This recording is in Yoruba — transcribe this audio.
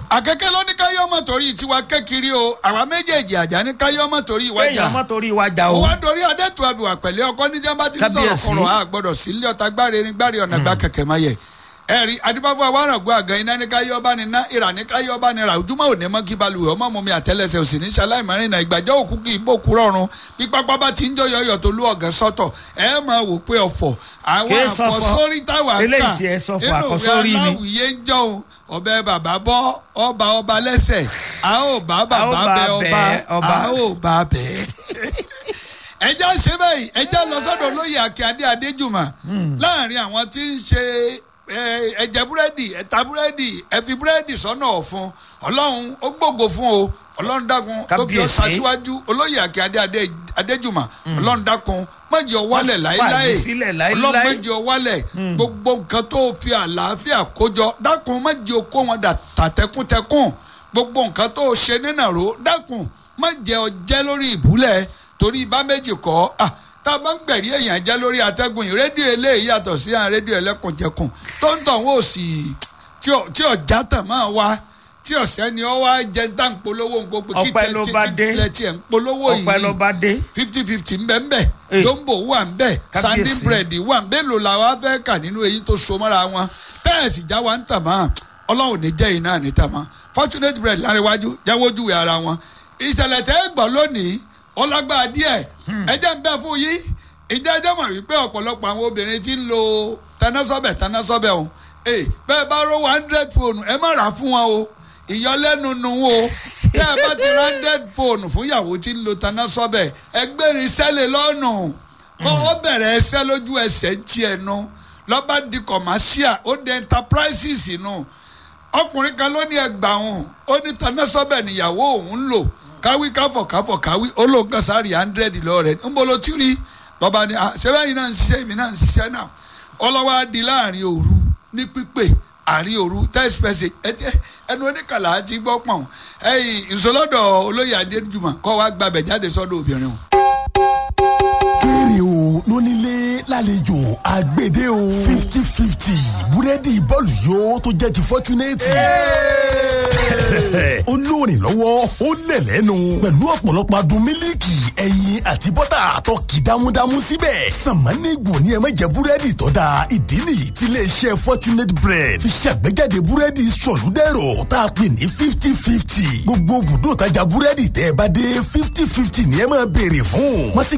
àkẹ́kẹ́ ló ní káyọ́mọ̀ torí tiwa kékeré o àwa méjèèjì àjà ní káyọ́mọ̀ torí ìwájà kéèyàn mọ́ torí wa jà o. wá dorí adẹ́tù àbíwá pẹ̀lẹ́ ọkọ níjà bá ti ń sọ̀rọ̀ Kábíyèsí. kọ̀rọ̀ a gbọ́dọ̀ sí ilé ọ̀tá gbáre ní gbáre ọ̀nà gbá kẹ̀kẹ́ máa yẹ. ẹ̀rí adibafo awárangó àgàn iná ní káyọ́ bá ní ná ìrà ní káyọ́ bá ní ra ojúmọ́ òní mọ́ kí balùwẹ̀ ọmọ mọ́ mi àtẹ́lẹsẹ̀ òsì ní ṣaláìmọ́rin náà ìgbàjọ́ òkú kì í bòkú rọrùn bí pápá bá ti ń jọ yọyọ tó lú ọ̀gán sọ́tọ̀ ẹ máa wò pé ọ̀fọ̀ àwọn Kì í sọ̀fọ̀. àkọsórí táwa kà Eléyìí tí ẹ sọ̀fọ̀, nínú ìwé àkọsórí ni. aláwìyé ń jọun ọbẹ̀ bàbá bọ́ ọba ọba lẹ́sẹ̀ a ó bá bàbá bá bẹ ọba bẹ̀ ọba. a ó bá bẹ́ẹ̀ ẹjẹ́ ṣe bẹ́ẹ̀ ẹjẹ́ lọ sọ́dọ̀ olóyè akíndé adéjùmọ̀ láàrin àwọn tí ń ṣe ẹ, ẹ̀jẹ̀ búrẹ́dì ẹ̀ta búrẹ́dì ẹ̀fi búrẹ́dì sọ́nà ọ̀fun ọlọ́run ó gbòògò fún o ọlọ́run dákun tó fi ọ́ Kábíyèsí. ṣaṣíwájú olóyè akíndé Adé- adéjùmọ̀ ọlọ́run dákun mọ̀jì ọ̀wálẹ̀ Má láéláé fàyè sílẹ̀ láéláé. ọlọ́run mọ̀jì ọ̀wálẹ̀ gbogbo nǹkan tó fi àlàáfíà kójọ dákun mọ̀jì okó wọn dà tàtẹ́kùntẹ́kùn gbogbo nǹkan tó ṣe nínàró dákun mọ̀jì ọjẹ́ lórí ìbúlẹ̀ torí bá méjì kọ́ ah, tá a bá ń gbẹ̀rí èèyàn jẹ́ lórí atẹ́gùn yìí rédíò eléyìí yàtọ̀ sí àwọn rédíò ẹlẹ́kùnjẹkùn tó ń tàn wọ́n sì tí ò- tí ọ̀já tàn máa wá tí ọ̀sẹ́ ni ọ wá jẹ́ ń tà ń polówó ń gbogbo kí Ọpẹ́ ló bá dé. tilẹ̀ tiẹ̀ ń polówó yìí ọpẹ́ ló bá dé. fifty fifty ń bẹ ń bẹ Eh. jombo wà ń bẹ Kábíyèsí. sandy bread wà ń bẹ lò la wa fẹ́ kà nínú èyí tó so mọ́ra wọn tẹ́ẹ̀sì já wa ń tà mọ́ ọlọ́run ní jẹ́ yìí náà ní tà mọ́ fortunate bread láríwájú jáwójúwe ara wọn ìṣẹ̀lẹ̀ tẹ́ ẹ gbọ́ lónìí ọlágbá díẹ̀ ẹ jẹ́ ń bẹ́ fún yín ìjẹ́ ẹjẹ́ mọ̀ wípé ọ̀pọ̀lọpọ̀ àwọn obìnrin ti ń lo tanásọ́bẹ̀ tanásọ́bẹ̀ o ee bẹ́ẹ̀ bá ró one hundred fóònù ẹ má rà á fún wọn o ìyọlẹ́nu nu o tẹ́ ẹ bá ti ra hundred fóònù fún ìyàwó tí ń lo tanásọ́bẹ̀ ẹgbẹ́rin sẹ́lẹ̀ lọ́nù kọ́ ọ bẹ̀rẹ̀ ẹsẹ́ lójú ẹsẹ̀ ń tiẹ̀ nu lọ́ba di commercial ó di enterprises nu ọkùnrin kan ló ní ẹgbàá òun ó ní tanásọ́bẹ̀ níyàwó òun ń lò káwí káfọ̀ káfọ̀ káwí ó lóun kan sáré hundred lọ rẹ̀ ń bọ́ ló ti rí lọ́ba ní ah ṣẹ́fẹ́ yìí náà ń ṣiṣẹ́ èmi náà ń ṣiṣẹ́ náà ọlọ́wọ́ á di láàrin òru ní pípé àárín òru text message ẹtẹ ẹnu oníkàlà ti gbọ́ pọ̀n ẹ̀yìn ìṣòlódò olóyè adéjùmọ̀ kọ́ wa gbàbẹ̀ jáde sọ́dọ̀ obìnrin o. kéré o lónílé lálejò àgbèdè o fifty fifty búrẹ́dì bọ́ọ̀lù yóò tó jẹ́ ti fọ́túnẹ́tì. ó lóòrìn lọ́wọ́ ó lẹ̀ lẹ́nu pẹ̀lú ọ̀pọ̀lọpọ̀ adùn mílíkì ẹyin àti bọ́tà tó kì dámúdámú síbẹ̀. sàmánìgbò ni ẹ má jẹ búrẹ́dì tó dáa ìdí nìyí tí iléeṣẹ́ fortunate bread fi ṣàgbéjáde búrẹ́dì sọ̀lúdẹ̀rọ̀ tá a pè ní fifty fifty. gbogbo bùdó tajà búrẹ́dì tẹ́ ẹ bá dé fifty fifty ni ẹ máa béèrè fún. wọ́n sì